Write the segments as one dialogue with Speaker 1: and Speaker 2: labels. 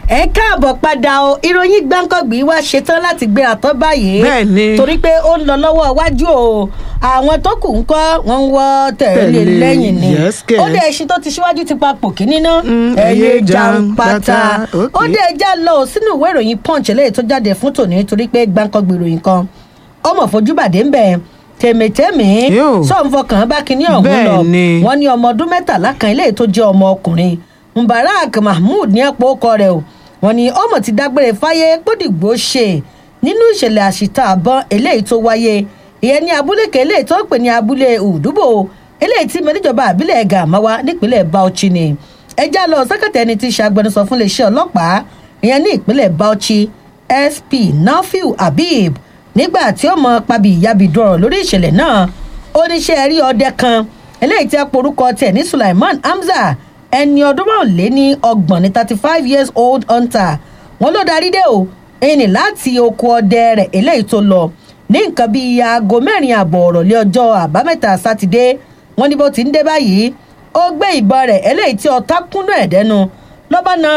Speaker 1: ẹ káàbọ̀ padà o ìròyìn gbáǹkọ̀gbì wá ṣetán láti gbéra tán báyìí
Speaker 2: Bẹ́ẹ̀ ni.
Speaker 1: torí pé ó ń lọ lọ́wọ́ iwájú o àwọn tó kù ń kọ́ wọ́n ń wọ́ tẹ̀lé
Speaker 2: Tẹ̀lé,
Speaker 1: lẹ́yìn ni
Speaker 2: yes, kẹ̀.
Speaker 1: ó dé ẹṣin tó ti ṣíwájú ti papò kíní ná
Speaker 2: Mm,
Speaker 1: ẹyẹ
Speaker 2: ẹyẹ
Speaker 1: jàǹpátá
Speaker 2: jàǹpátá, okay.
Speaker 1: ó dé ẹja lọ sínú ìwé ìròyìn punch eléyìí tó jáde fún tòní torí pé gbáǹkọ̀gbì ìròyìn kan ọmọ fojúbàdé ń bẹ̀ tèmítẹ́mì
Speaker 2: Yóò.
Speaker 1: sọ̀nfọkàn bá kíní ọ̀hún
Speaker 2: Bẹ́ẹ̀
Speaker 1: lọ
Speaker 2: ni.
Speaker 1: wọ́n ní ọmọ ọdún mẹ́tàlá kan eléyìí tó jẹ́ ọmọ ọkùnrin mubarak mahmood ní ẹ̀pọ̀ ọkọ rẹ̀ o wọ́n ní ọmọ ti dágbére fáyé gbódìgbò ṣe nínú ìṣẹ̀lẹ̀ àṣìta àbọ̀n eléyìí tó wáyé ìyẹn ní abúlé kan eléyìí tó ń pè ní abúlé ùdúbò eléyìí tí mẹ́níjọba àbílẹ̀ gàmáwá nípínlẹ̀ bauchi ni ẹjá lọ sẹ́kẹ̀tẹ̀ ẹni tí í ṣe agbẹnusọ fún iléeṣẹ́ ọlọ́pàá ìyẹn ní ìpínlẹ̀ bauchi sp nafiu habib nígbà tí ó mọ pabi ìyábìdú ọ̀rọ̀ lórí ìṣẹ̀lẹ̀ náà oníṣẹ́ rí ọdẹ kan eléyìí tí a porúkọ tẹ̀ ní sulaiman hamza ẹni ọdún márùnléní ọgbọ̀n ní thirty five years old hunter wọn ló darí dé o ẹni láti oko ọdẹ rẹ̀ eléyìí tó lọ ní nǹkan bíi aago mẹ́rin àbọ̀ ọ̀rọ̀ lé ọjọ́ àbámẹ́ta sátidé wọn ní bó ti ń dé báyìí ó gbé ìbọn rẹ̀ eléyìí tí ọ̀tá kúnnú ẹ̀ dẹ́nu lọ́ba na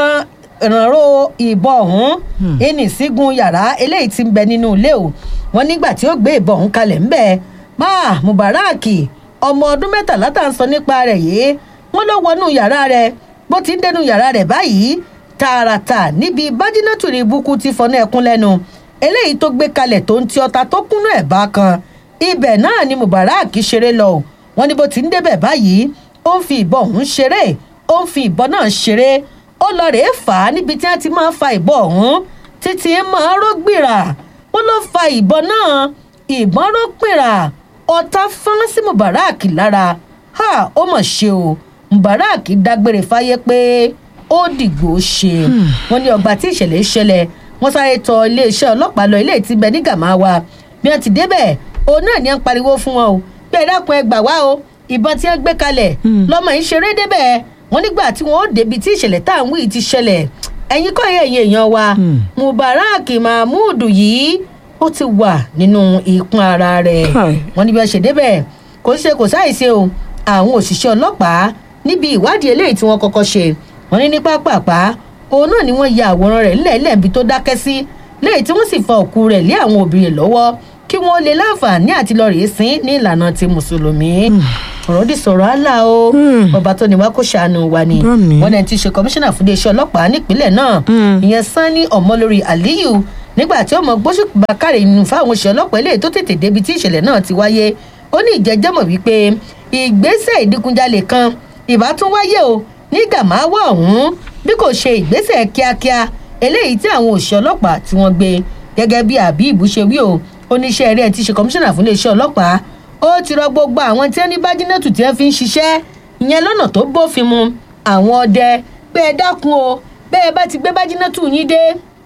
Speaker 1: ìrànró ìbọn ọ̀hún ẹni sígun yàrá eléyìí ti ń bẹ nínú ilé o wọn nígbà tí ó gbé ìbọn ọ̀hún kalẹ̀ ń bẹ̀ máa mubarak ọmọ ọdún mẹ́tàlá tá à ń sọ nípa rẹ̀ yìí wọ́n ló wọnú yàrá rẹ̀ bó ti ń dẹnu yàrá rẹ̀ báyìí tààràtà níbi bájínátù ní ibùkún ti fọ́nà ẹ̀kún lẹ́nu eléyìí tó gbé kalẹ̀ tó ń ti ọta tó kúnnú ẹ̀ bá kan ibẹ̀ náà ni mubarak ṣeré lọ o wọ́n ní bó ti ń débẹ̀ báyìí ó ń fi ìbọn ọ̀hún ṣeré ó ń fi ìbọn náà ṣeré ó lọ rèé fà á níbi tí wọ́n ti máa ń fa ìbọn ọ̀hún títí máa ró gbìrà wọ́n ló fa ìbọn náà ìbọn ró gbìrà ọ̀tá fọ́n sí mubarak lára ha ó mọ̀ ṣe o mubarak dágbére fáyé pé ó dìgbò ṣe wọn ní ọgbà tí ìṣẹ̀lẹ̀ ṣẹlẹ̀ wọ́n sáré tọ iléeṣẹ́ ọlọ́pàá lọ ilé tí ń bẹ ní gàmáwa bí wọ́n ti débẹ̀ òun náà ni wọ́n ń pariwo fún wọn o pé ẹ dákun ẹ gbà wá o ìbọn tí wọ́n gbé kalẹ̀ lọ́mọ yìí ṣeré débẹ̀ wọ́n nígbà tí wọ́n ó débi tí ìṣẹ̀lẹ̀ tá à ń wí ti ṣẹlẹ̀ ẹ̀yin kọ́ ẹ̀yìn èèyàn wa mubarak mahmood yìí ó ti wà nínú ìkún ara rẹ̀
Speaker 2: Hi.
Speaker 1: wọ́n ní bí wọ́n ṣe débẹ̀ kò ṣe kò sáìṣe o àwọn òṣìṣẹ́ ọlọ́pàá níbi ìwádìí eléyìí tí wọ́n kọ́kọ́ ṣe wọ́n ní ní pápápá òun náà ni wọ́n ya àwòrán rẹ̀ ńlẹ̀ẹ́lẹ̀ níbi tó dákẹ́ sí léyìí tí wọ́n sì fa òkú rẹ̀ lé àwọn òbí rẹ̀ lọ́wọ́ kí wọ́n lè láǹfààní àti lọ rèé sín ní ìlànà ti mùsùlùmí ọ̀rọ̀ dì sọ̀rọ̀ àlà o ọba tó ní wá kó ṣàánú wa ni
Speaker 2: Bẹ́ẹ̀ni.
Speaker 1: wọ́n náà ti ṣe kọmíṣánná fún iléeṣẹ́ ọlọ́pàá nípínlẹ̀ náà ìyẹn sanni ọmọlórí aliyu nígbà tí ọmọ gbóṣùpá káre nínú fáwọn òṣìṣẹ́ ọlọ́pàá eléyìí tó tètè débi tí ìṣẹ̀lẹ̀ náà ti wáyé ó ní ìjẹ́jẹ́mọ̀ wípé ìgbésẹ̀ ìdígunjalè kan ìbá tún wáyé o ní gàmáwá ọ̀hún bí kò ṣe ìgbésẹ̀ kíákíá eléyìí tí àwọn òṣìṣẹ́ ọlọ́pàá tí wọ́n gbé gẹ́gẹ́ bí àbíìbù ṣe wí o oníṣẹ́ eré ẹ̀ ti ṣe kọmíṣánná fún iléeṣẹ́ ọlọ́pàá ó ti rọ gbogbo àwọn tí wọ́n ní bájínátù tí wọ́n fi ń ṣiṣẹ́ ìyẹn lọ́nà tó bófin mu àwọn ọdẹ pé ẹ dákun o bẹ́ẹ̀ bá ti gbé bájínátù yín dé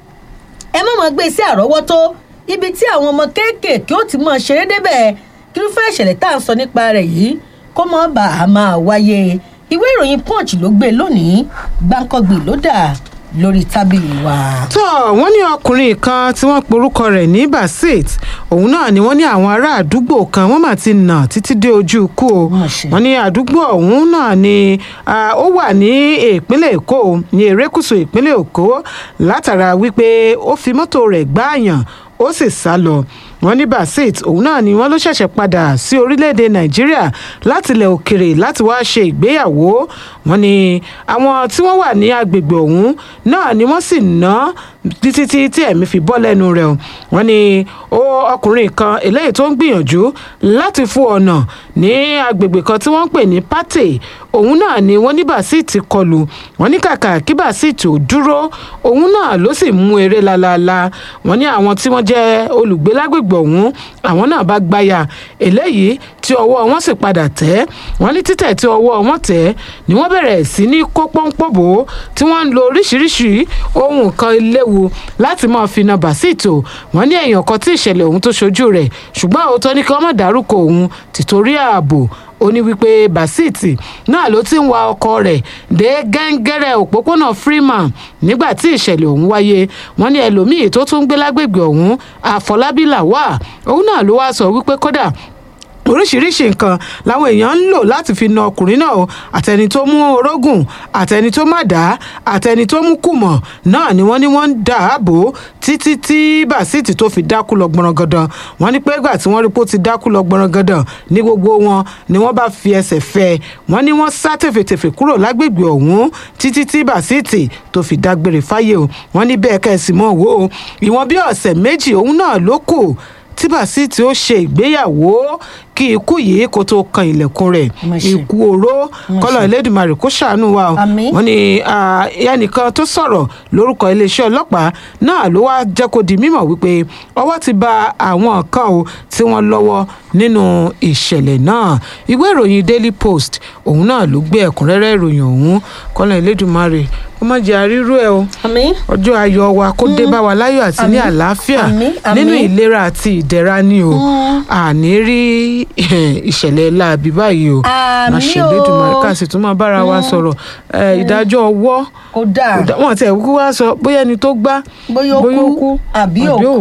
Speaker 1: ẹ má mọ̀ gbé sí àrọ́wọ́tó ibi tí àwọn ọmọ kéékèèké ó ti mọ̀ ṣeré débẹ̀ kírúfẹ́ ìṣẹ̀lẹ̀ tá à ń sọ nípa rẹ̀ yìí kó mọ́ bá a máa wáyé ìwé ìròyìn punch ló gbé lónìí gbáǹkọ́gbì ló dà lórí tábìlì wa.
Speaker 2: tó wọ́n ní ọkùnrin kan tí wọ́n porúkọ rẹ̀ ní basit òun náà ni wọ́n ní àwọn ará àdúgbò kan wọ́n mà ti nà títí dé ojú ikú o
Speaker 1: Mà ṣe.
Speaker 2: wọ́n ní àdúgbò ọ̀hún náà ni ah, ó wà ní ìpínlẹ̀ èkó o, ní erékùṣù ìpínlẹ̀ èkó látara wípé ó fi mọ́tò rẹ̀ gbáàyàn ó sì sá lọ wọ́n ní basit òun náà ni wọ́n ló ṣẹ̀ṣẹ̀ padà sí orílẹ̀-èdè nàìjíríà láti ilẹ̀ òkèrè láti wá ṣe ìgbéyàwó wọ́n ní àwọn tí wọ́n wà ní agbègbè ọ̀hún náà ni wọ́n sì ná títí tí tí ẹ̀mí fi bọ́ lẹ́nu rẹ̀ o wọ́n ní ó ọkùnrin kan eléyìí tó ń gbìyànjú láti fún ọ̀nà ní agbègbè kan tí wọ́n ń pè ní pate òun náà ni wọ́n ní bàṣíìtì kọlù wọ́n ní kàkà kí bàṣíìtì ò dúró òun náà ló sì mú eré lálaalá wọ́n ní àwọn tí wọ́n jẹ́ olùgbé lágbègbè ọ̀hún àwọn náà bá gbáyà eléyìí tí ọwọ́ wọn sì padà tẹ̀ wọ́n ní títẹ̀ tí ọwọ́ wọn tẹ̀ ni wọ́n bẹ̀rẹ̀ sí ní kó pọ́npọ́ bò ó tí wọ́n ń lo oríṣiríṣi ohun kan léwu láti máa fi na bàṣíìtì o wọ́n ní èèyàn kan tí ìṣẹ̀lẹ̀ ọ̀hún tó ṣojú rẹ̀ ṣùgbọ́n òótọ́ ní kí wọ́n má dárúkọ òun tìtorí ààbò ó ní wípé basiti náà ló ti ń wa ọkọ rẹ̀ dé gẹ́ngẹ́rẹ́ òpópónà freeman nígbà tí ìṣẹ̀lẹ̀ ọ̀hún wáyé wọ́n ní ẹlòmíì tó tún ń gbé lágbègbè ọ̀hún àfọlábí làwà òun náà ló wá sọ wípé kódà oríṣiríṣi nǹkan làwọn èèyàn ń lò láti fi na ọkùnrin náà o àtẹni tó mú orógùn àtẹni tó má dá àtẹni tó mú kùmọ̀ náà ni wọ́n ní wọ́n ń dà á bò títí tí bàṣítì tó fi dákú lọ gbọ̀nrangandan wọ́n ní pé ìgbà tí wọ́n rí pé ó ti dákú lọ gbọ̀nrangandan ní gbogbo wọn ni wọ́n bá fi ẹsẹ̀ fẹ́ wọ́n ní wọ́n sá tèfètèfè kúrò lágbègbè ọ̀hún títí tí bàṣítì tó fi dágbére fáyé o wọ́n ní bẹ́ẹ̀ kẹ́sì mọ́ wò ó ìwọ̀n bí ọ̀sẹ̀ méjì òun náà ló kù tí bàṣítì ó ṣe ìgbéyàwó kí ikú yìí kó tó kan ilẹ̀kùn rẹ̀
Speaker 1: Má ṣe.
Speaker 2: ikú oró kọ́lọ̀ Elédùmarè kó ṣàánú wa o
Speaker 1: Àmín.
Speaker 2: wọ́n ní ah, ẹnìkan tó sọ̀rọ̀ lórúkọ iléeṣẹ́ ọlọ́pàá náà ló wá jẹ́ kó di mímọ̀ wípé ọwọ́ ti ba àwọn kan o tí wọ́n lọ́wọ́ nínú ìṣẹ̀lẹ̀ náà ìwé ìròyìn Daily Post òun náà ló gbé ẹ̀kúnrẹ́rẹ́ ìròyìn ọ̀hún kọ́lọ̀ Elédùmarè kó má jẹ́ àrírú ẹ̀ o
Speaker 1: àmín
Speaker 2: ọjọ́ ayọ̀ wa kó dé bá wa láyọ̀ àti ní
Speaker 1: Àmín.
Speaker 2: àlàáfíà
Speaker 1: Àmín. Àmín.
Speaker 2: nínú ìlera àti ìdẹ̀ra ni o àní rí ìṣẹ̀lẹ̀ láabi báyìí o
Speaker 1: Àmín
Speaker 2: láṣẹ
Speaker 1: o.
Speaker 2: Elédùmarè ká sì tún máa bára wa sọ̀rọ̀ ẹ, ìdájọ́ ọwọ́
Speaker 1: kò dáa
Speaker 2: kò dá- wọn tẹ kúkú wá sọ bóyá ẹni tó gbá
Speaker 1: bóyá ó kú àbí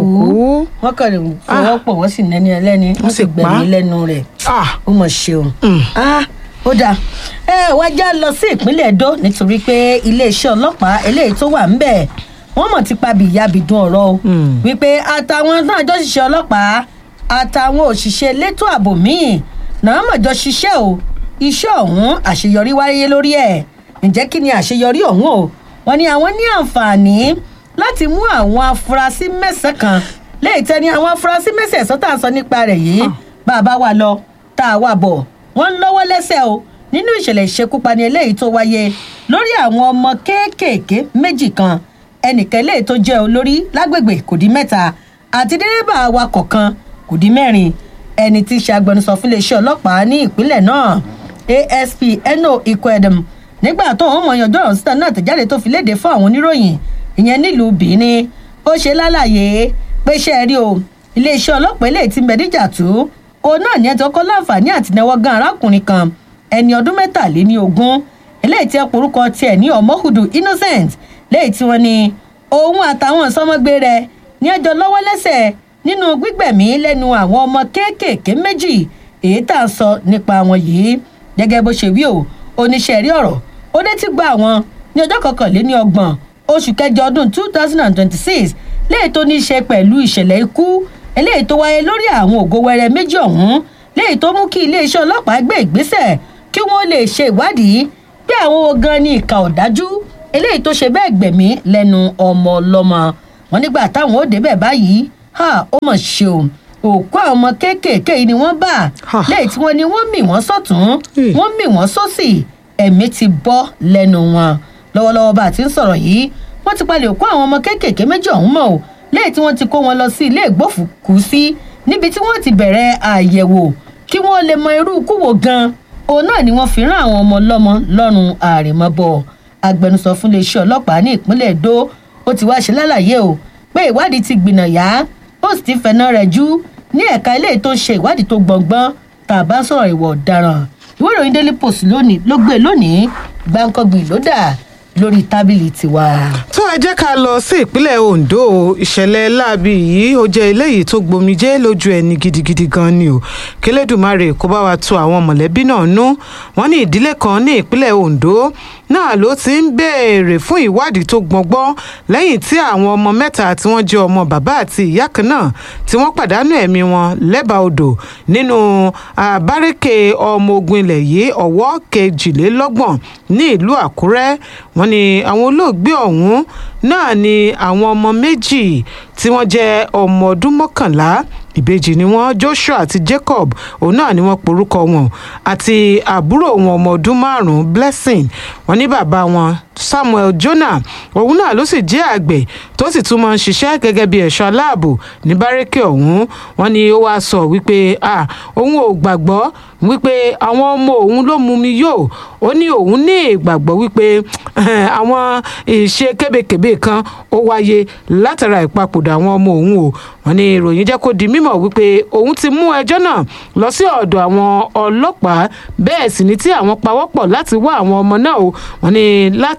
Speaker 1: òkú wọ́n kàn lè fọwọ́ pọ̀ wọ́n sì nẹ́ni ẹlẹ́ni wọ́n sì
Speaker 2: sì pa á.
Speaker 1: gbẹ̀mí lẹ́nu rẹ̀
Speaker 2: ah
Speaker 1: ó mọ̀ ṣe o. Ah, ó dáa ẹ wá já lọ sí ìpínlẹ̀ Èdó nítorí pé iléeṣẹ́ ọlọ́pàá eléyìí tó wà ńbẹ̀ wọ́n mọ̀ ti pabi ìyábi dún ọ̀rọ̀ o
Speaker 2: Mm.
Speaker 1: wípé àtàwọn náà jọ ṣiṣẹ́ ọlọ́pàá àtàwọn òṣìṣẹ́ elétò ààbò míì náà mọ̀ jọ ṣiṣẹ́ o iṣẹ́ ọ̀hún àṣeyọrí wáyé lórí ẹ̀ ǹjẹ́ kí ni àṣeyọrí ọ̀hún o wọ́n ní àwọn ní àǹfààní láti mú àwọn afurasí mẹ́sàn-án kan léyìí tẹ́ ní àwọn afurasí mẹ́sàn-án tá à ń sọ nípa rẹ̀ yìí bá a bá wà lọ tá a wà bọ̀ wọ́n ń lọ́wọ́ lẹ́sẹ̀ o nínú ìṣẹ̀lẹ̀ ìṣekúpani eléyìí tó wáyé lórí àwọn ọmọ kéékèèké méjì kan ẹnìkan eléyìí tó jẹ́ olórí lágbègbè kò dín mẹ́ta àti dẹ́rẹ́bà awakọ̀ kan kò dín mẹ́rin ẹni tí í ṣe agbẹnusọ fún iléeṣẹ́ ọlọ́pàá ní ìpínlẹ̀ náà asp eno ikwedem nígbà tó ń mọyàn ọjọ́ ọ̀rọ̀ síta náà tẹ̀jáde tó fi léde fún àwọn oníròyìn ìyẹn nílùú benin ó ṣe lálàyé pé ṣe é rí o iléeṣẹ́ ọlọ́pàá eléyìí ti mẹ́díjà tú òun náà ní ẹjọ́ kọ́ láǹfààní àtìnáwọ́ gan arákùnrin kan ẹni ọdún mẹ́tàléní ogún eléyìí tí ẹ porúkọ tiẹ̀ ní ọmọhùdù innocent léyìí tí wọ́n ní òun àtàwọn sọmọgbé rẹ̀ ní ẹjọ́ lọ́wọ́ lẹ́sẹ̀ nínú gbígbẹ̀mí lẹ́nu àwọn ọmọ kéékèèké méjì èyí tá a sọ nípa wọn yìí gẹ́gẹ́ bó ṣe wí o oníṣẹ́ rí ọ̀rọ̀ ó dé tí gba àwọn ní ọjọ́ kọkànléní ọgbọ̀n oṣù kẹjọ ọdún two thousand and twenty-six léyìí tó ní í ṣe pẹ̀lú ìṣẹ̀lẹ̀ ikú eléyìí tó wáyé lórí àwọn ògo wẹrẹ méjì ọ̀hún léyìí tó mú kí iléeṣẹ́ ọlọ́pàá gbé ìgbésẹ̀ kí wọ́n lè ṣe ìwádìí pé àwọn wo gan ni ìkà ọ̀dájú eléyìí tó ṣe bẹ́ẹ̀ gbẹ̀mí lẹ́nu ọmọ ọlọ́mọ wọn nígbà táwọn ó débẹ̀ báyìí ha ó mọ̀ ṣe o òkú àwọn ọmọ kéékèèké yìí ni wọ́n bá
Speaker 2: Ha.
Speaker 1: lẹ́yìn tí wọ́n ní wọ́n mì wọ́n sọ́tún
Speaker 2: Hmm.
Speaker 1: wọ́n mì wọ́n sósì ẹ̀mí ti bọ́ lẹ́nu wọn lọ́wọ́lọ́wọ́ bá a ti ń sọ̀rọ̀ yìí wọ́n ti palẹ̀ òkú àwọn ọmọ kéékèèké méjì ọ̀hún mọ́ o lẹ́yìn tí wọ́n ti kó wọn lọ sí ilé ìgbófùkúsí níbi tí wọ́n ti bẹ̀rẹ̀ àyẹ̀wò kí wọ́n lè mọ irú ikú wo gan òun náà ni wọ́n fi rán àwọn ọmọ ọlọ́mọ lọ́rùn àrèmabọ̀ agbẹnusọ fún iléeṣẹ́ ọlọ́pàá ní ìpínlẹ̀ Èdó ó ti wá ṣe lálàyé o pé ìwádìí ti gbìnàyà ó sì ti fẹ̀nà rẹ̀ jú ní ẹ̀ka ilé tó ń ṣe ìwádìí tó gbọ̀ngbọ́n tá a bá sọ̀rọ̀ ìwà ọ̀daràn ìwé ìròyìn Daily Post lónìí ló gbé lónìí gbáǹkọ́gbì ló dà lórí tábìlì tiwa.
Speaker 2: tó ẹ jẹ́ ká lọ sí ìpínlẹ̀ Ondo ìṣẹ̀lẹ̀ láabi yìí ó jẹ́ eléyìí tó gbomijé lójú ẹni gidigidi gan ni o kélédùmarè kó bá wa tu àwọn mọ̀lẹ́bí náà nú wọ́n ní ìdílé kan ní ìpínlẹ̀ Ondo náà ló ti ń béèrè fún ìwádìí tó gbọngbọ́n lẹ́yìn tí àwọn ọmọ mẹ́ta tí wọ́n jẹ́ ọmọ bàbá àti ìyá kan náà tí wọ́n pàdánù ẹ̀mí wọn lẹ́bàá odò nínú àbárẹ́kẹ̀ ọmọ ogun ilẹ̀ yìí ọ̀wọ́ kejìlélọ́gbọ̀n ní ìlú Àkúrẹ́ wọ́n ní àwọn olóògbé ọ̀hún náà ni àwọn ọmọ méjì tí wọ́n jẹ́ ọmọ ọdún mọ́kànlá ìbejì ni wọ́n Joshua àti Jacob òun náà ni wọ́n porúkọ wọn àti àbúrò wọn ọmọ ọdún márùn-ún Blessing wọ́n ní bàbá wọn Samuel Jonah òun náà ló sì jẹ́ àgbẹ̀ tó sì tún máa ń ṣiṣẹ́ gẹ́gẹ́ bí ẹ̀ṣọ́ aláàbò ní bárẹ́kẹ̀ ọ̀hún wọ́n ní ó wáá sọ wípé ah òun ò gbàgbọ́ wípé àwọn ọmọ òun ló mú mi yó ó ní òun ní ìgbàgbọ́ wípé eh, àwọn ìṣe kébékébé kan ó wáyé látara ìpapòdà àwọn ọmọ òun o wọ́n ní ìròyìn jẹ́ kó di mímọ̀ wípé òun ti mú ẹjọ́ náà lọ sí ọ̀dọ̀ àwọn ọlọ́pàá bẹ́ẹ̀ sì ni tí àwọn pawọ́pọ̀ láti wá àwọn ọmọ náà o wọ́n ní láti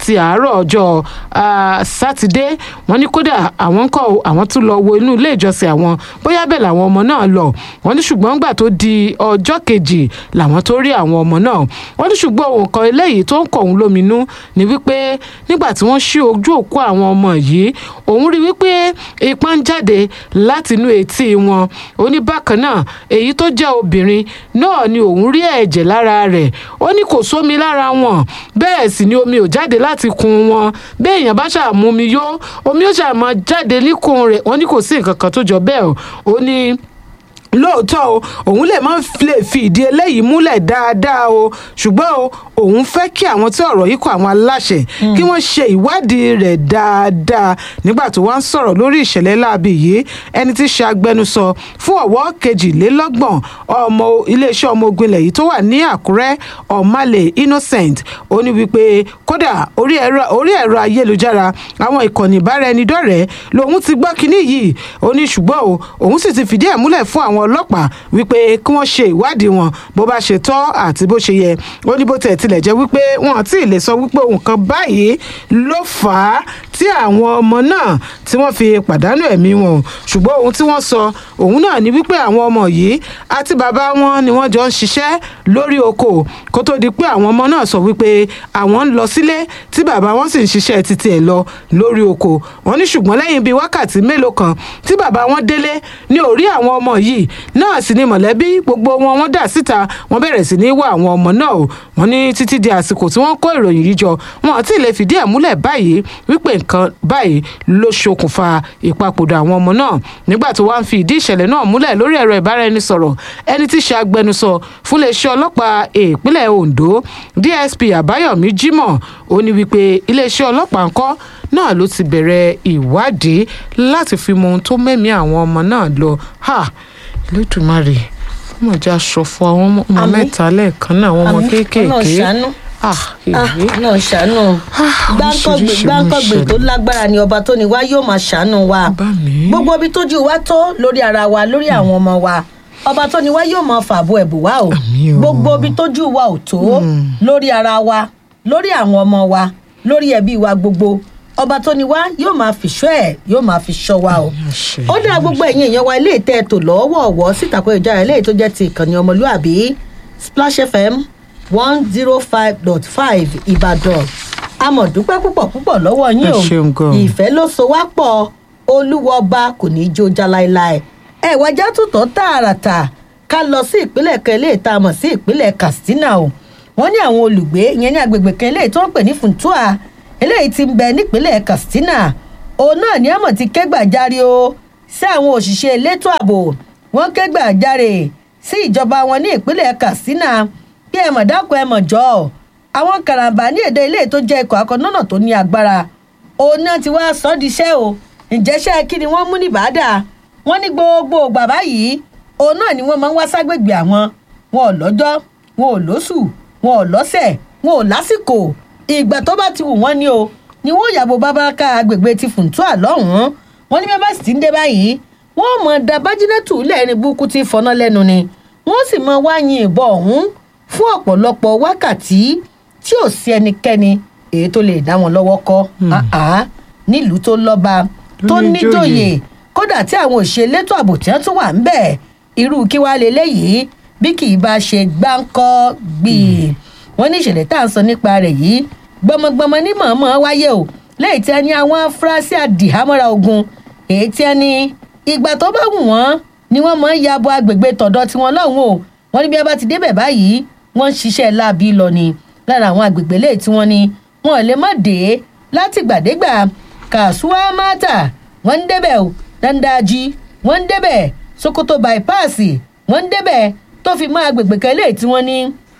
Speaker 2: láti àárọ̀ ọjọ́ ah, sátidé wọ́n ní kódà àwọn ń kọ́ o, àwọn tún lọ wo inú ilé ìjọsìn àwọn bóyá bẹ́ẹ̀ làwọn ọmọ náà lọ wọ́n ní ṣùgbọ́n gbà tó di ọjọ́ kejì làwọn tó rí àwọn ọmọ náà wọ́n ní ṣùgbọ́n òun kan eléyìí tó ń kọ̀ òun lóminú ni wípé nígbà tí wọ́n ṣí ojú òkú àwọn ọmọ yìí òun rí wípé ipá ń jáde láti inú etí wọn ó ní bákan náà èyí tó jẹ́ obìnrin náà ni òun rí ẹ̀jẹ̀ lára rẹ̀ ó ní kò sómi lára wọn bẹ́ẹ̀ sì ni omi ò jáde láti kun wọn bẹ́ẹ̀ èèyàn bá ṣàmú omi yó omi ó ṣàmọ́ jáde níkùn rẹ̀ wọ́n ní kò sí nǹkan kan tó jọ bẹ́ẹ̀ o ó ní lóòótọ́ o òun lè má lè fi ìdí eléyìí múlẹ̀ dáadáa o ṣùgbọ́n o òun fẹ́ kí àwọn tí ọ̀rọ̀ yìí kọ àwọn aláṣẹ kí wọ́n ṣe ìwádìí rẹ̀ dáadáa nígbà tó wá ń sọ̀rọ̀ lórí ìṣẹ̀lẹ̀ láabi yìí ẹni tí í ṣe agbẹnusọ fún ọ̀wọ́ kejìlélọ́gbọ̀n ọmọ iléeṣẹ́ ọmọ ogun ilẹ̀ yìí tó wà ní àkúrẹ́ ọ̀málẹ̀ innocent ó ní wípé kódà orí ẹ̀rọ orí ẹ̀rọ ayélujára àwọn ìkànnì ìbáraẹnidọ́rẹ̀ẹ́ lòun ti gbọ́ kinní yìí ó ní ṣùgbọ́n o òun sì ti fìdí ẹ̀ múlẹ̀ fún àwọn ọlọ́pàá wípé kí wọ́n ṣe ìwádìí wọn bó bá ṣe tọ́ àti bó ṣe yẹ ó ní bó tẹ̀ tilẹ̀ jẹ́ wípé wọn àti lè sọ wípé nǹkan báyìí ló fà á tí àwọn ọmọ náà tí wọ́n fi pàdánù ẹ̀mí wọn o ṣùgbọ́n ohun tí wọ́n sọ òun náà ni wípé àwọn ọmọ yìí àti bàbá wọn ni wọ́n jọ ń ṣiṣẹ́ lórí oko kó tó di pé àwọn ọmọ náà sọ wípé àwọn ń lọ sílé tí bàbá wọn sì ń ṣiṣẹ́ títí ẹ̀ lọ lórí oko wọn ní ṣùgbọ́n lẹ́yìn bíi wákàtí mélòó kan tí bàbá wọn délé ní orí àwọn ọmọ yìí náà sì ni mọ̀lẹ́bí gbogbo wọn wọ́n dà síta wọ́n bẹ̀rẹ̀ sí ní wá àwọn ọmọ náà o wọ́n ní títí di àsìkò tí wọ́n kó ìròyìn yìí jọ wọn àti lè fìdí ẹ̀ múlẹ̀ báyìí wípé nǹkan báyìí ló ṣokùnfà ìpapòdà àwọn ọmọ náà nígbà tó wá ń fi ìdí ìṣẹ̀lẹ̀ náà múlẹ̀ lórí ẹ̀rọ ìbáraẹnisọ̀rọ̀ ẹni tí í ṣe agbẹnusọ fún iléeṣẹ́ ọlọ́pàá ìpínlẹ̀ Ondo DSP Àbáyọ̀mí Jimoh ó ní wípé iléeṣẹ́ ọlọ́pàá ńkọ́ náà ló ti bẹ̀rẹ̀ ìwádìí láti fi mọ ohun tó mẹ́mí àwọn ọmọ náà lọ ha lẹ́dùnmarè ọmọ ìjà ṣọ̀fọ̀ àwọn ọmọ
Speaker 1: Àmín.
Speaker 2: mẹ́ta lẹ́ẹ̀kan náà àwọn ọmọ
Speaker 1: Àmín.
Speaker 2: kéékèèké
Speaker 1: Ọlọ́run ṣàánú.
Speaker 2: ah
Speaker 1: Ah,
Speaker 2: èyí
Speaker 1: náà ṣàánú gbáǹkọ̀gbè
Speaker 2: oríṣiríṣi
Speaker 1: gbáǹkọ̀gbè
Speaker 2: ló ń
Speaker 1: tó lágbára ni ọba tó ní wá yóò máa ṣàánú wa
Speaker 2: Bá mi.
Speaker 1: gbogbo ibi tójú wa tó lórí ara wa lórí àwọn ọmọ wa ọba tó ní wá yóò máa fàbọ ẹ̀bùn wa o
Speaker 2: Àmín o.
Speaker 1: gbogbo ibi tójú wa ò tó lórí ara wa lórí àwọn ọmọ wa lórí ẹbí wa gbogbo ọba tó ní wá yóò máa fìṣọ́ ẹ̀ yóò máa fi ṣọ́ wa o
Speaker 2: àṣẹ.
Speaker 1: ó dá gbogbo ẹ̀yin èèyàn wa ilé ìtẹ́ ètò lọ́wọ́ọ̀wọ́ sítakùn ìjára ilé tó jẹ́ ti ìkànnì ọmọlúàbí Splash FM one zero five dot five Ìbàdàn amọ̀dúpẹ́ púpọ̀ púpọ̀ lọ́wọ́ yín o
Speaker 2: Ẹ ṣeun gan.
Speaker 1: ìfẹ́ ló so wá pọ̀ olúwọba kò ní í jó já láéláé ẹ wájà tútọ̀ tààràtà ká lọ sí ìpínlẹ̀ kan eléyìí tá a mọ̀ sí ìpínlẹ̀ Katsina o wọ́n ní àwọn olùgbé ìyẹn ní agbègbè kan eléyìí tó ń pè ní Funtua eléyìí tí ń bẹ nípínlẹ̀ Katsina òun náà ní àmọ̀ ti kẹ́gbàjarè o sí àwọn òṣìṣẹ́ elétò ààbò wọ́n kẹ́gbàjarè sí ìjọba wọn ní ìpínlẹ̀ Katsina bí ẹ mọ̀ dákun ẹ mọ̀ jọ àwọn karambà ní èdè ilé tó jẹ́ ikọ̀ akọ́nọ́nà tó ní agbára òun náà ti wá sọ ọ́ di iṣẹ́ o ìjẹ́ṣẹ́ kí ni wọ́n mú ní bàdà wọ́n ní gbogbo bàbá yìí òun náà ni wọ́n máa ń wá ságbègbè àwọn wọn ò lọ́jọ́ wọn ò lóṣù wọn ò lọ́sẹ̀ wọn ò lásìkò ìgbà tó bá ti wù wọ́n ní o ni wọ́n yàgò bábáká agbègbè ti Funtua lọ́hùn-ún wọ́n ní bí wọ́n bá sì ti ń dé báyìí wọ́n mọ̀ da bájínẹ́tù lẹ́ẹ̀rin burúkú tí fọná lẹ́nu ni wọ́n sì mọ wáyìn ìbọn ọ̀hún fún ọ̀pọ̀lọpọ̀ wákàtí tí ò sí ẹnikẹ́ni èyí tó lè dá wọn lọ́wọ́ kọ́ àá nílùú tó lọ́ba tó
Speaker 2: ní
Speaker 1: níjòyè
Speaker 2: ìjòyè.
Speaker 1: kódà tí àwọn òṣèlétò ààbò tí wọ́n tún wà ń bẹ̀ irú kí wàá lélẹ́yìí bí kì í bá ṣe gbáǹkọ́ gbìí wọ́n ní ìṣẹ̀lẹ̀ tá à ń sọ nípa rẹ̀ yìí gbọmọgbọmọ ní mọ̀ọ́mọ́ wáyé o lẹ́yìn tí a ní àwọn afurasí àdìhámọ́ra ogun èyí tí a ní ìgbà tó bá wù wọ́n ni wọ́n máa ń ya bo agbègbè tọ̀dọ̀ tiwọn lọ́hùn o wọ́n ní bí wọ́n bá ti débẹ̀ báyìí wọ́n ń ṣiṣẹ́ láabi lọ ni lára àwọn agbègbè lẹ́yìn tí wọ́n ní wọn ò lè má dé láti gbàdégbà kàṣúwà mátà wọ́n ń débẹ̀ o dandaji wọ́n ń débẹ̀ sokoto bypass wọ́n ń débẹ̀ tó fi mọ́ agbègbè kan lẹ́yìn tí wọ́n ní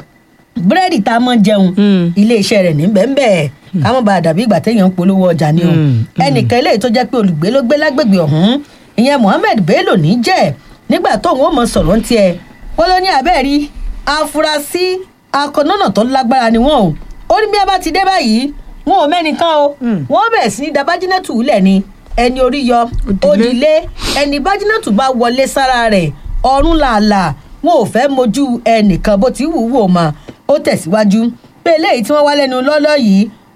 Speaker 1: búrẹ́dì tá a mọ̀ jẹun
Speaker 2: Mm.
Speaker 1: iléeṣẹ́ rẹ̀ ní bẹ́ẹ̀ ká mọ̀ bá a dàbí ìgbà téèyàn ń polówó ọjà ni o
Speaker 2: Mm, mm.
Speaker 1: ẹnìkan eléyìí tó jẹ́ pé olùgbé ló gbé lágbègbè ọ̀hún ìyẹn Mohammed Bello ní jẹ́ nígbà tóun ó mọ sọ̀rọ̀ ń tiẹ̀ wọ́n ló ní abẹ́rí afurasí akọ̀nọ́nà tó lágbára ni wọ́n o ó ní bí a bá ti dé báyìí wọn ò mẹ́nìkan o
Speaker 2: Mm.
Speaker 1: wọ́n bẹ̀rẹ̀ sí ní da bájínẹ́tù lẹ̀ ni ẹni orí yọ
Speaker 2: Òdìlé.
Speaker 1: òdìlé ẹni bájínẹ́tù bá wọlé sára rẹ̀ ọ̀run làálàá wọn ò fẹ́ mojú ẹnìkan bó ti wù ú wò mọ́ ó tẹ̀síwájú pé eléyìí tí wọ́n wá lẹ́nu lọ́lọ́ yìí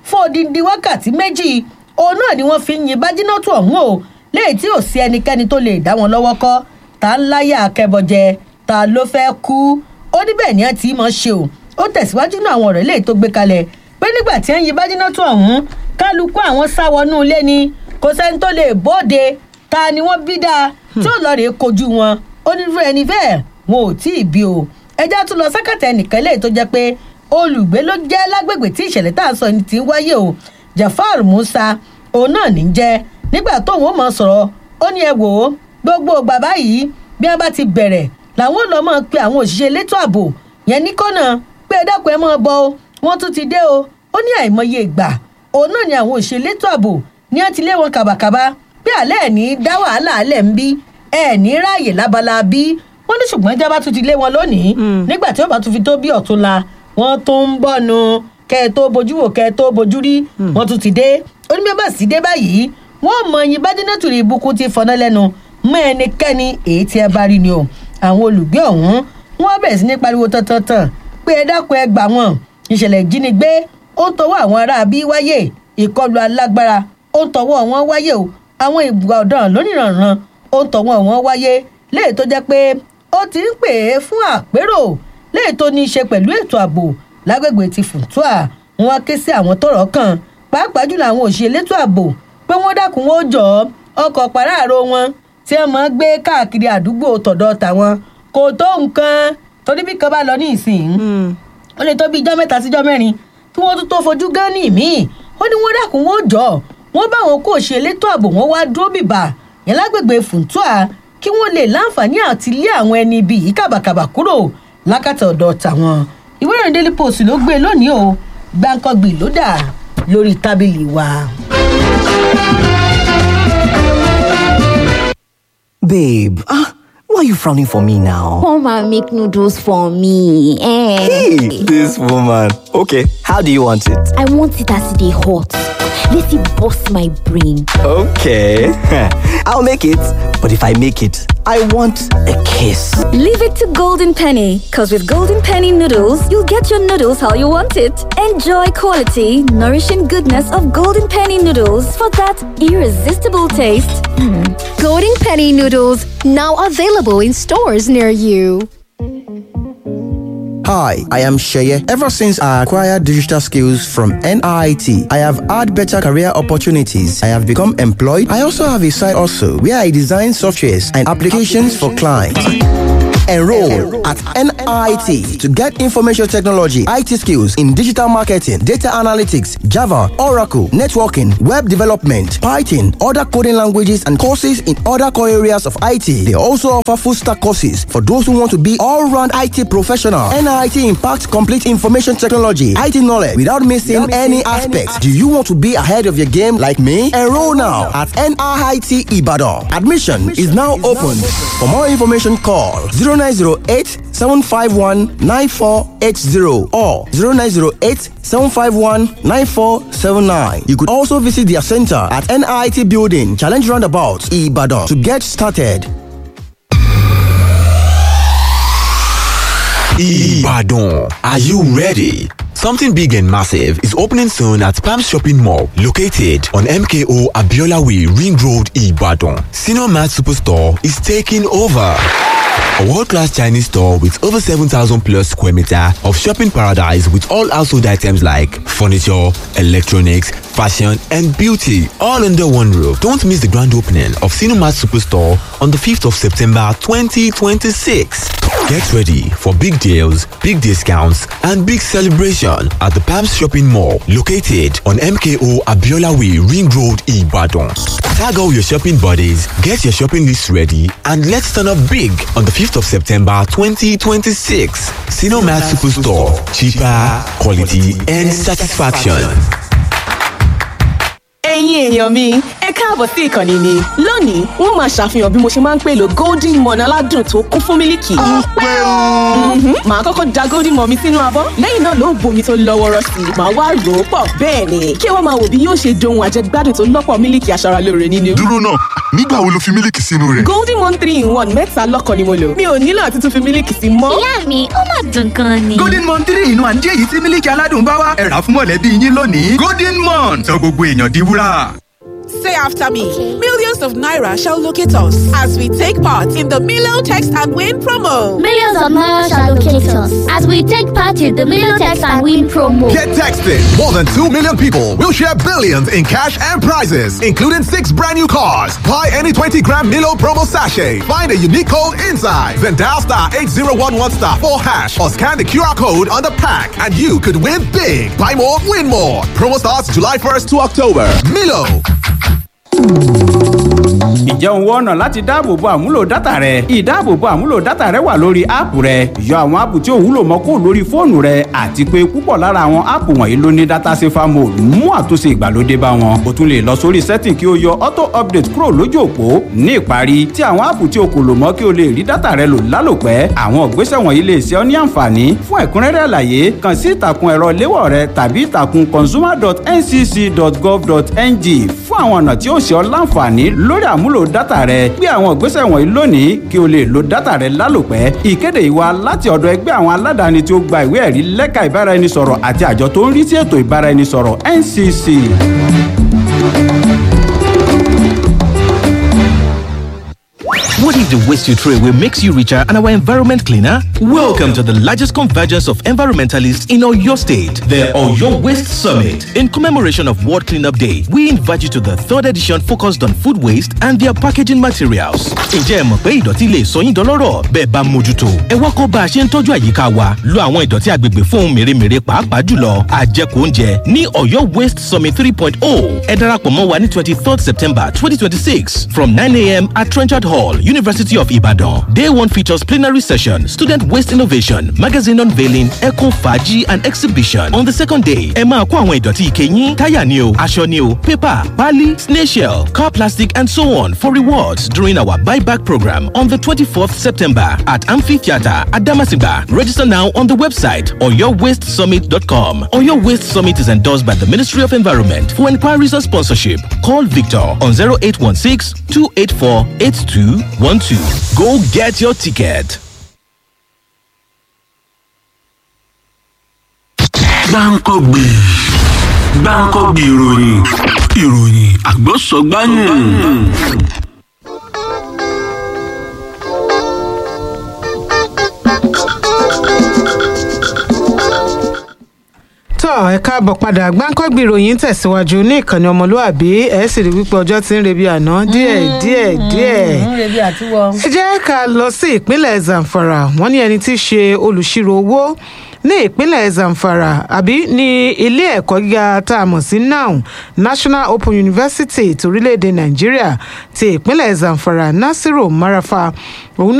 Speaker 1: fún odindi wákàtí méjì òun náà ni wọ́n fi ń yin bájínátù ọ̀hún o léyìí tí ò sí ẹnikẹ́ni tó lè dá wọn lọ́wọ́ kọ́ ta ń láyà akẹ́bọjẹ ta ló fẹ́ kú ó ní bẹ́ẹ̀ ni ẹ ti mọ̀ ṣe o ó tẹ̀síwájú náà àwọn ọ̀rọ̀ eléyìí tó gbé kalẹ̀ pé nígbà tí ń yin bájínátù ọ̀hún kálukú àwọn sá wọnú ilé ni kò sẹ́ni tó lè bóde ta ni wọ́n bí dáa tí ó lọ rèé kojú wọn ó ní fún ẹni bẹ́ẹ̀ wọn ò tí ì bí o ẹjẹ́ tún lọ sẹ́kẹ̀tà ẹnìkan eléyìí tó jẹ́ pé olùgbé ló jẹ́ lágbègbè tí ìṣẹ̀lẹ̀ tá à ń sọ ni ti ń wáyé o jafar musa òun náà ní jẹ́ nígbà tóun ó mọ̀ sọ̀rọ̀ ó ní ẹ wò ó gbogbo bàbá yìí bí wọ́n bá ti bẹ̀rẹ̀ làwọn ò lọ mọ̀ pé àwọn òṣìṣẹ́ elétò ààbò yẹn ní kọ́nà pé ẹ dákun ẹ mọ̀ bọ́ o wọ́n tún ti dé o ó ní àìmọye ìgbà òun náà ni àwọn òṣìṣẹ́ elétò ààbò ní wọ́n ti lé wọn kàbàkàbà pé àlẹ́ ẹ̀ ní dá wàhálà alẹ́ ń bí ẹ̀ ní ráàyè lábala bí wọ́n ní ṣùgbọ́n ìjọba tún ti lé wọn lónìí nígbà tí ó bá tún fi tó bí ọ̀túnla wọ́n tún ń bọ̀ nu kẹ́ ẹ tó bojú wò kẹ́ ẹ tó bojú rí wọ́n tún ti dé oníbẹ̀bà sí dé báyìí wọ́n mọ ẹyin bá dínà tùrì ìbùkún ti fọná lẹ́nu mọ ẹnikẹ́ni èyí tí ẹ bá rí ni o àwọn olùgbé ọ̀hún wọ́n bẹ̀rẹ̀ sí ní pariwo tán-tán-tán pé ẹ dákun ẹ gbà wọ́n ìṣẹ̀lẹ̀ ìjínigbé ó ń tọwọ́ àwọn ará bí wáyé ìkọlù alágbára ó ń tọwọ́ wọn wáyé o àwọn ìgbà ọ̀daràn lónìrànràn ó ń tọwọ́ wọn wáyé léè tó jẹ́ pé ó ti ń pè é fún àpérò léè tó ní í ṣe pẹ̀lú ètò ààbò lágbègbè ti fùtúà wọn ké sí àwọn tọ́rọ̀ kàn pàápàá jùlọ àwọn òṣìṣẹ́ elétò ààbò pé wọ́n dákun wọn ó jọ ọkọ̀ pàráàrò wọn tí wọ́n máa ń gbé káàkiri àdúgbò tọ̀dọ̀ tàwọn kò tó nǹkan torí bí kan bá lọ ní ìsìn ó lè tó bí ijọ́ mẹ́ta síjọ́ mẹ́rin kí wọ́n tún tó fojú gán ní ìmíì ó ní wọ́n dákun wọn ó jọ wọ́n bá àwọn kó ṣe elétò ààbò wọn wá dúró bìbà yẹn lágbègbè fùntúà kí wọ́n lè láǹfààní àti lé àwọn ẹni ibi yìí kàbàkàbà kúrò lákàtà ọ̀dọ̀ tàwọn ìwé ìròyìn daily post ló gbé lónìí o gbàǹkangbì ló dà lórí tábìlì wa.
Speaker 3: Babe, ah, why are you frowning for me now?
Speaker 4: Come and make noodles for me. Eh.
Speaker 3: Hey, this woman. Okay, how do you want it?
Speaker 4: I want it as they hot. Let it bust my brain.
Speaker 3: Okay, I'll make it. But if I make it, I want a kiss.
Speaker 5: Leave it to Golden Penny, because with Golden Penny noodles, you'll get your noodles how you want it. Enjoy quality, nourishing goodness of Golden Penny noodles for that irresistible taste.
Speaker 6: Golden Penny noodles now available in stores near you.
Speaker 7: Hi, I am Sheye. Ever since I acquired digital skills from NIT, I have had better career opportunities. I have become employed. I also have a side also where I design softwares and applications for clients. Enroll at NIT to get information technology, IT skills in digital marketing, data analytics, Java, Oracle, networking, web development, Python, other coding languages, and courses in other core areas of IT. They also offer full stack courses for those who want to be all round IT professional. NIT impacts complete information technology, IT knowledge without missing any aspects. Do you want to be ahead of your game like me? Enroll now at NIT Ibadan. Admission is now open. For more information, call 0908 751 9480 or 0908 751 9479. You could also visit their center at NIT Building, Challenge Roundabout, Ibadan to get started.
Speaker 8: Ibadan. Are you ready? Something big and massive is opening soon at Palm Shopping Mall, located on MKO Abiola Way, Ring Road, Ibadan. Senior Mart Superstore is taking over. A world-class Chinese store with over 7,000 plus square meter of shopping paradise with all household items like furniture, electronics, fashion and beauty all under one roof. Don't miss the grand opening of Cinemat Superstore on the 5th of September 2026. Get ready for big deals, big discounts and big celebration at the Palms Shopping Mall located on MKO Abiola Way Ring Road Ibadan. Tag all your shopping buddies, get your shopping list ready and let's turn up big on the 5th of September 2026. Cinemat Superstore. Cheaper, quality and satisfaction.
Speaker 9: ẹ̀yin èèyàn mi ẹ ẹ káàbọ̀ sí ìkànnì mi lónìí wọ́n máa ṣàfihàn bí mo ṣe máa ń pèlò golden morn aládùn tó kún fún mílìkì. Mhm. màá kọ́kọ́ da golden morn mi sínú abọ́ lẹ́yìn náà ló bomi tó lọ́ wọ́rọ́ sí i màá wá rò ó pọ̀ bẹ́ẹ̀ ni kí ẹ wá máa wò bí yóò ṣe dohun àjẹgbádùn tó lọ́pọ̀ mílìkì aṣaralóore nínú.
Speaker 10: dúró náà nígbà wo lo fi mílìkì sínú rẹ̀.
Speaker 9: golden morn three in one mẹ́ta lọ́kàn ni mo lò mi ò nílò àti tún fi mílìkì sí mọ́.
Speaker 4: ìyá mi ó mà dùn gan ni.
Speaker 11: golden mon three inú àǹjẹ́ èyí tí mílíkì aládùn bá wá ẹ̀rà fún mọ̀lẹ́bí yín lónìí golden mon sọ gbogbo èèyàn di wúrà.
Speaker 12: Say after me. Millions of Naira shall locate us as we take part in the Milo Text and Win promo.
Speaker 13: Millions of Naira shall locate us as we take part in the Milo Text and Win promo.
Speaker 14: Get texted. More than 2 million people will share billions in cash and prizes, including six brand new cars. Buy any 20 gram Milo promo sachet. Find a unique code inside. Then dial star 8011 star 4 hash or scan the QR code on the pack and you could win big. Buy more, win more. Promo starts July 1st to October. Milo.
Speaker 15: Ǹjẹ́ òun wọ́n ọ̀nà láti dáàbòbo àmúlò dátà rẹ? Ìdáàbòbo àmúlò dátà rẹ wà lórí áàpù rẹ. Yọ àwọn áàpù tí ò wúlò mọ́ kúrò lórí fóònù rẹ àti pé púpọ̀ lára àwọn áàpù wọ̀nyí ló ní dátà safer mode mú àtúnṣe ìgbàlódé bá wọn. O tún lè lọ sórí setting kí o yọ auto update kúrò lójú òpó. Ní ìparí, tí àwọn áàpù tí o kò lò mọ́ kí o lè rí dátà rẹ lò lálòpẹ́. Àwọn ìgbésẹ̀ wọ̀nyí lè ṣe ọ́ ní àǹfààní. Fún ẹ̀kúnrẹ́rẹ́ àlàyé, kàn sí ìtàkùn ẹ̀rọ léwọ̀ rẹ tàbí ìtàkùn consumer.ncc.gov.ng fún àwọn ọ̀nà tí ó ṣe ọ́ láǹfààní lórí àmúlò dátà rẹ gbé àwọn ìgbésẹ̀ wọ̀nyí lónìí kí o lè lo dátà rẹ lálòpẹ́ ìkéde ìwà láti ọ̀dọ̀ ẹgbẹ́ àwọn aládàáni tí ó gba ìwé ẹ̀rí lẹ́ka ìbáraẹnisọ̀rọ̀ àti àjọ tó ń rí sí ètò ìbáraẹnisọ̀rọ̀ ncc.
Speaker 16: What if the waste you throw away makes you richer and our environment cleaner? Welcome to the largest convergence of environmentalists in Oyo State, the Oyo Waste Summit. In commemoration of World Cleanup Day, we invite you to the third edition focused on food waste and their packaging materials. Ǹjẹ́ ẹ mọ̀ pé ìdọ̀tí lè sọ yín dọlọ́rọ̀ bẹ́ẹ̀ bá mójútó? Ẹ wá kọ́ bá a ṣe ń tọ́jú àyíká wa, lo àwọn ìdọ̀tí agbègbè fún ohun mèremère pàápàá jùlọ àjẹkù oúnjẹ ní Oyo Waste Summit 3.0. Ẹ darapọ̀ mọ́ wa ní 23rd September 2026 from 9am at Trenchard Hall, University of Ibadan. Day one features plenary session, student waste innovation, magazine unveiling, eco faji and exhibition. On the second day, ẹ máa kó àwọn ìdọ̀tí ike yín, táyà ni o, aṣọ ni o, paper, pali, snail shell, car plastic and so on for rewards during our buyback program on the 24th September at Amphitheatre at Damasigba. Register now on the website oyowastesummit.com. Oyo Waste Summit is endorsed by the Ministry of Environment. For inquiries or sponsorship, call Victor on 0816 284 8212. Go get your ticket.
Speaker 17: gbáǹkọ́gbì gbáǹkọ́gbì ìròyìn ìròyìn àgbọ̀sọ̀gbáyìn.
Speaker 2: tọ́ ẹ káàbọ̀ padà gbáǹkọ́gbì ìròyìn tẹ̀síwájú ní ìkànnì ọmọlúàbí ẹ̀ sì rí wípé ọjọ́ ti ń rebi àná díẹ̀ díẹ̀ díẹ̀.
Speaker 1: ń rebi àtiwọ́.
Speaker 2: ẹ jẹ́ ká lọ sí ìpínlẹ̀ zamfara wọ́n ní ẹni tí í ṣe olùṣirò owó ní ìpínlẹ̀ zamfara àbí ní ilé ẹ̀kọ́ gíga tá a mọ̀ sí now national open university torílẹ̀‐èdè nàìjíríà ti ìpínlẹ̀ zamfara nasiru marafa òun